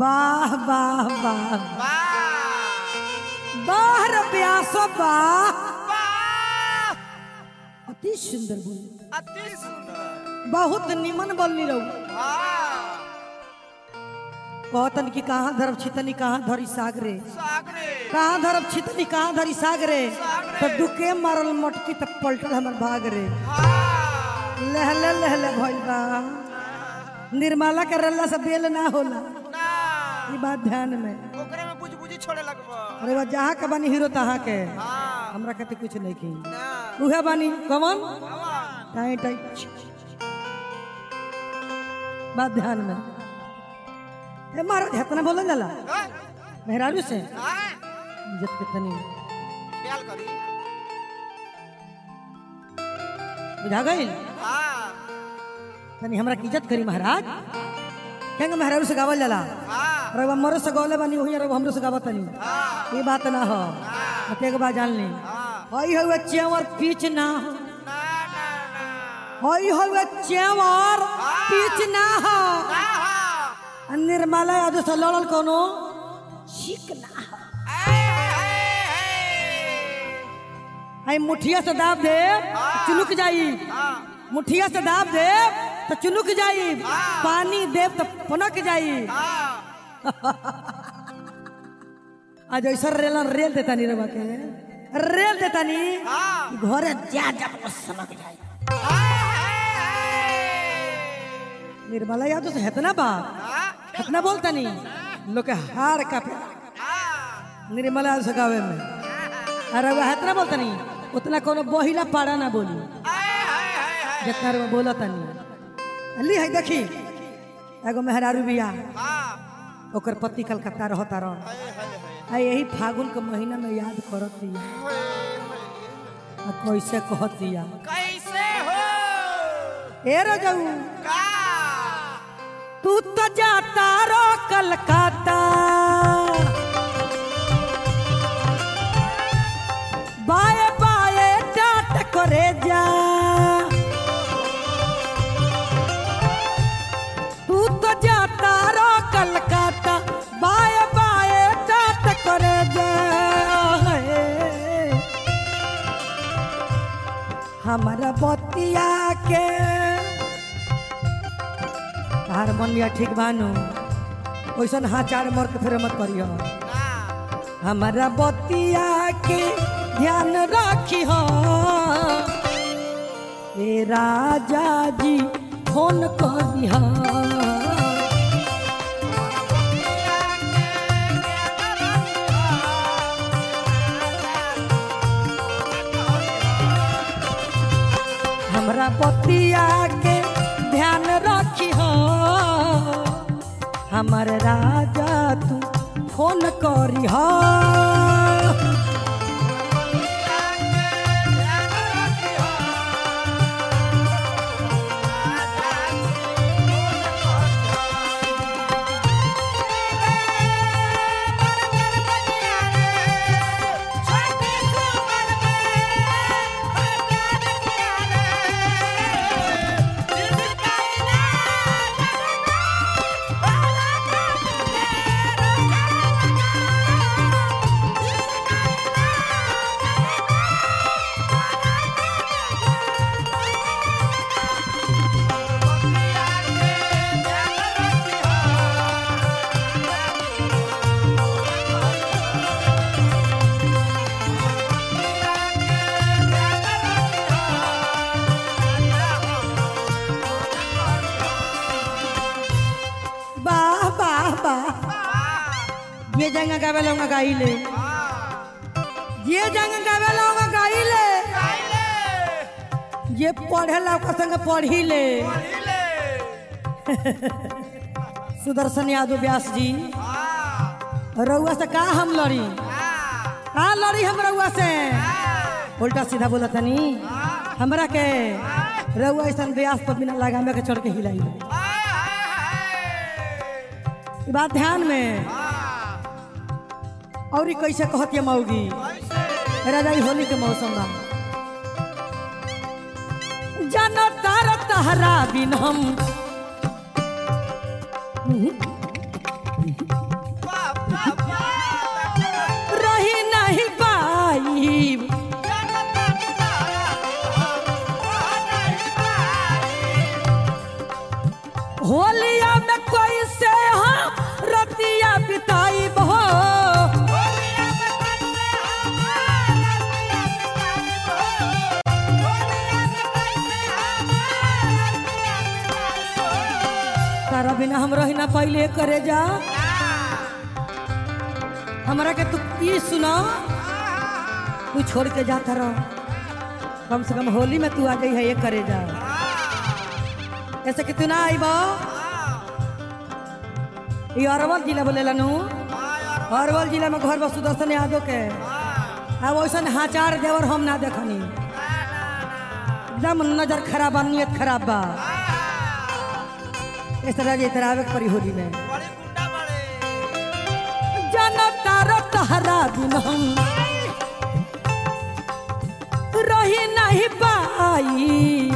वाह वाह वाह वाह बाहर प्यासो वाह वाह अति सुंदर बोल अति सुंदर बहुत निमन बोलनी रहू वाह कहतन कि कहाँ धरब छितनी कहाँ धरी सागरे सागरे कहाँ धरब छितनी कहाँ धरी सागरे सागरे। तो दुके मारल मटकी तब पलटल हमर भाग रे हाँ लहले लहले भइल बा निर्मला के रल्ला से बेल ना होला ना ई बात ध्यान में ओकरे में बुझ बुझी छोड़े लगबो अरे बा जहाँ के बानी हीरो तहाँ के हाँ हमरा खातिर कुछ नहीं की ना उहे बानी कमन भगवान टाई टाई बात ध्यान में ए महाराज इतना बोलल जाला हाँ मेहरारू से हाँ इज्जत के तनी ख्याल करी बुझा गई हाँ तनी हमरा की इज्जत करी महाराज केंगे मेहरारू से गावल जाला हाँ रवा मरो से गौले बानी वही रवा हमरो से गावत तनी हाँ ये बात ना हो एक बात जान ली हाँ हई हवे चेवर पीछ ना हो ना ना ना हई हवे चेवर पीछ ना हो ना हाँ आ निर्मला यादव से लड़ल कोनो ठीक ना हो हई मुठिया से दाब दे चुनुक जाई हाँ मुठिया से दाब दे तो चुनुक जाई पानी देव तो पनक जाई हाँ आज ऐसा रेल रेल देता नी रवा के रेल देता नी हाँ घरे जा जा बस सनक जाई निर्मला यादव से हेतना बाप हेतना बोलता नी लोग के हार का पे निर्मला यादव से गावे में अरे वह हेतना बोलता नी उतना कोनो बहिला पाड़ा ना बोली जितना रे बोला तनी ली है देखी एगो मेहरारू बिया ओकर पति कलकत्ता रहता रह आ यही फागुन के महीना में याद करत दिया आ कैसे कहत दिया कैसे हो ए रजऊ का तू तो जाता रो कलकत्ता बाए बाए डाट करे जा तू तो जाता रो कलकत्ता बाए बाए डाट करे जा हमारा बतिया के हारमोनिया ठीक बानू ओइसन हाँ चार मर के फिर मत करियो ना हमारा बतिया के ध्यान रखी हो ए राजा जी फोन करिहा हमरा बतिया के ध्यान रखी हो हमर राजा तू फोन करी हो वाह वाह वाह ये जंगा गावे लूंगा गाई ले ये जंगा गावे लूंगा गाई ले ये पढ़े लौका संग पढ़ी ले सुदर्शन यादव व्यास जी रउआ से का हम लड़ी का लड़ी हम रउआ से उल्टा सीधा बोला तनी हमरा के रउआ ऐसा व्यास पर बिना लगामे के चढ़ के हिलाई ई बात ध्यान में और ई कैसे कहती है मऊगी राजा ई होली के मौसम बा जानो तार तहरा बिन हम वाह वाह वाह रही नहीं पाई जनता तारा वाह नहीं पाई होलिया में कोई से हम रतिया बिताई बहो होलिया में कैसे हमारा दिया बिताई हो होलिया में कैसे हमारा दिया बिताई हो तारा बिना हम रही ना पहले करे जा हमरा के तू ई सुना तू छोड़ के जाता रहो कम से कम होली में तू आ गई है ये करे जा ऐसे कि तू ना आई बा ये अरवल जिला बोलेला नु अरवल जिला में घर बस सुदर्शन यादव के अब वैसन हाचार देवर हम ना देखनी एकदम नजर खराब बा नियत खराब बा इस तरह जे तरह आवे के परी होली में बड़ी गुंडा बड़े जनता रो तहरा बिन हम रही नहीं पाई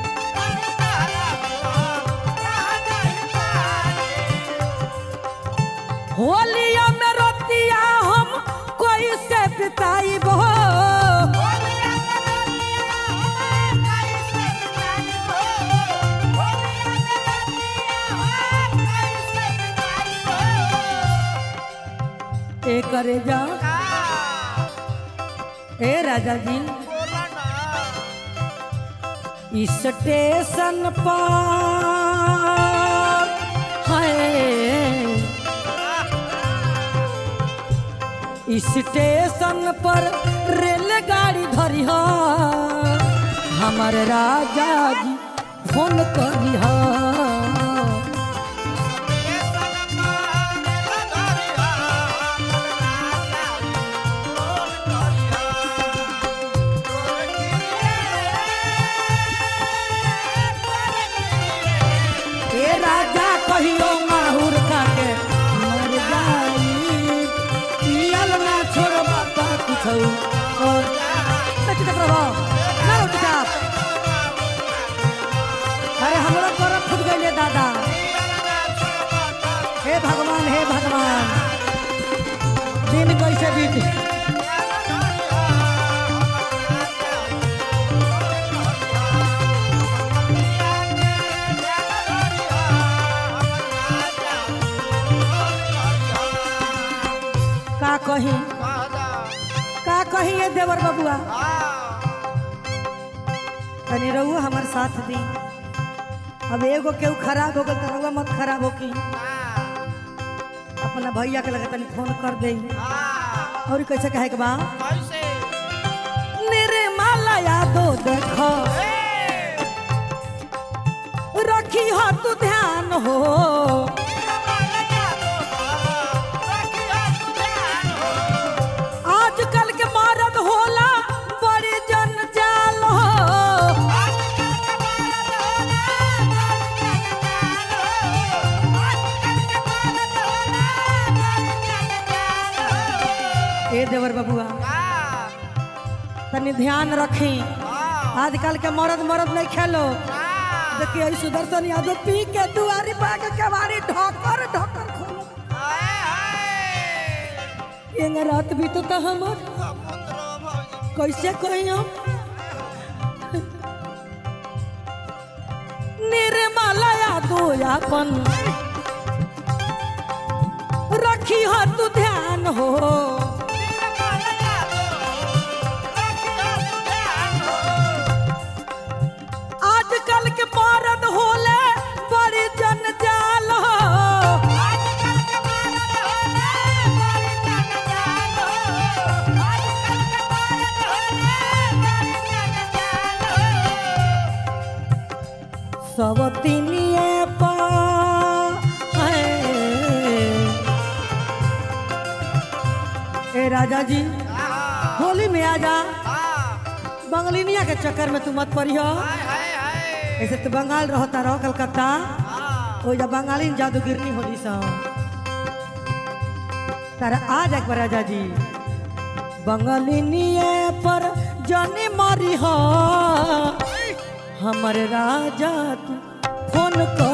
होलिया में रतिया हम कोई से बिताई बो ए करे जा ए राजा जी स्टेशन पर है स्टेशन पर रेलगाड़ी धरी है हमारे राजा जी फोन करी है ए राजा कहियो माहुर खाके मर जाई पियल ना छोड़बा ता कुछौ और देखी देख रहो ना रो चुपचाप अरे हमरा पर फुट गइले दादा हे भगवान हे भगवान दिन कैसे बीत का कही का कही ये देवर बबुआ तनी रहुआ हमार साथ दी अब एगो केहू खराब हो गल तो रहुआ मत खराब हो की अपना भैया के लगे तनी फोन कर दे और कैसे कहे के बा निर्मला यादो देखो रखी हो तू ध्यान हो आजकल के मरद होला बड़ी जनजाल हो ए देवर बबुआ तनी ध्यान रखी आजकल के मरद मरद नहीं खेलो देखिए ई सुदर्शन यादव पी के दुआरी पा के केवाड़ी ढोकर ढोकर खोलो एंग रात भी तो ता हमर कैसे कही हम निर्मला यादव अपन रखी हो तू ध्यान हो आजकल के मरद होले बड़ी जनजाल हो सब तिनिए पा है। ए राजा जी होली में आजा बंगलिनिया के चक्कर में तू मत पड़ियो ऐसे तो बंगाल रहता रहो कलकत्ता ओ जा बंगाली जादूगिरनी होली सा तारा आ जा एक बार राजा जी बंगालिनिए पर जाने मारी हो हमर राजा तू फोन कर